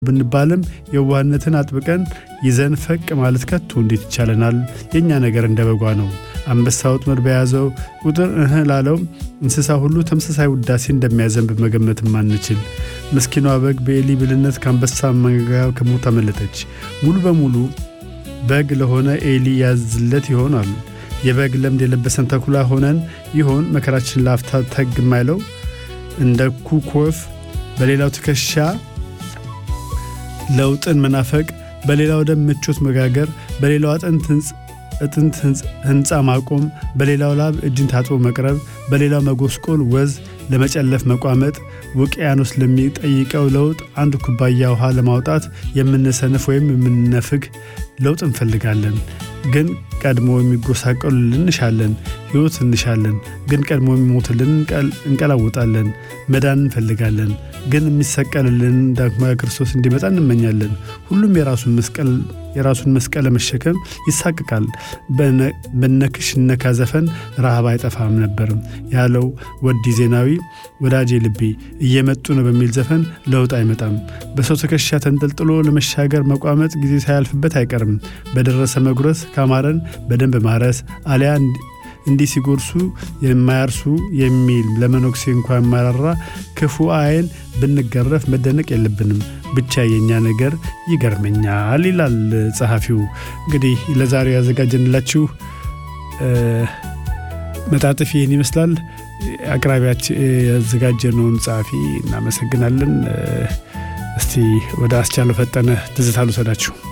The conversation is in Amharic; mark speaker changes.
Speaker 1: ብንባልም የዋህነትን አጥብቀን ይዘን ፈቅ ማለት ከቶ እንዴት ይቻለናል? የእኛ ነገር እንደ በጓ ነው። አንበሳ ወጥመድ በያዘው ቁጥር እህ ላለው እንስሳ ሁሉ ተመሳሳይ ውዳሴ እንደሚያዘንብ መገመትም አንችል። ምስኪኗ በግ በኤሊ ብልነት ከአንበሳ መንጋ ከሞት አመለጠች። ሙሉ በሙሉ በግ ለሆነ ኤሊ ያዝለት ይሆናል። የበግ ለምድ የለበሰን ተኩላ ሆነን ይሆን መከራችን ላፍታ ተግ የማይለው እንደ ኩክ ወፍ በሌላው ትከሻ ለውጥን መናፈቅ፣ በሌላው ደም ምቾት መጋገር፣ በሌላው አጥንት ህንፃ ማቆም፣ በሌላው ላብ እጅን ታጥቦ መቅረብ፣ በሌላው መጎስቆል፣ ወዝ ለመጨለፍ መቋመጥ፣ ውቅያኖስ ለሚጠይቀው ለውጥ አንድ ኩባያ ውሃ ለማውጣት የምንሰንፍ ወይም የምንነፍግ ለውጥ እንፈልጋለን። ግን ቀድሞ የሚጎሳቀሉልን እንሻለን። ሕይወት እንሻለን። ግን ቀድሞ የሚሞትልን እንቀላውጣለን። መዳን እንፈልጋለን። ግን የሚሰቀልልን ዳግማዊ ክርስቶስ እንዲመጣ እንመኛለን። ሁሉም የራሱን መስቀል ለመሸከም ይሳቅቃል። በነክሽ ነካ ዘፈን ረሃብ አይጠፋም ነበርም ያለው ወዲ ዜናዊ ወዳጄ ልቤ እየመጡ ነው በሚል ዘፈን ለውጥ አይመጣም። በሰው ትከሻ ተንጠልጥሎ ለመሻገር መቋመጥ ጊዜ ሳያልፍበት አይቀርም። በደረሰ መጉረስ ካማረን በደንብ ማረስ አሊያ እንዲህ ሲጎርሱ የማያርሱ የሚል ለመነኩሴ እንኳ የማራራ ክፉ አይን ብንገረፍ መደነቅ የለብንም። ብቻ የእኛ ነገር ይገርመኛል ይላል ጸሐፊው። እንግዲህ ለዛሬው ያዘጋጀንላችሁ መጣጥፍ ይህን ይመስላል። አቅራቢያችን ያዘጋጀነውን ጸሐፊ እናመሰግናለን። እስቲ ወደ አስቻለው ፈጠነ ትዝታ ልውሰዳችሁ።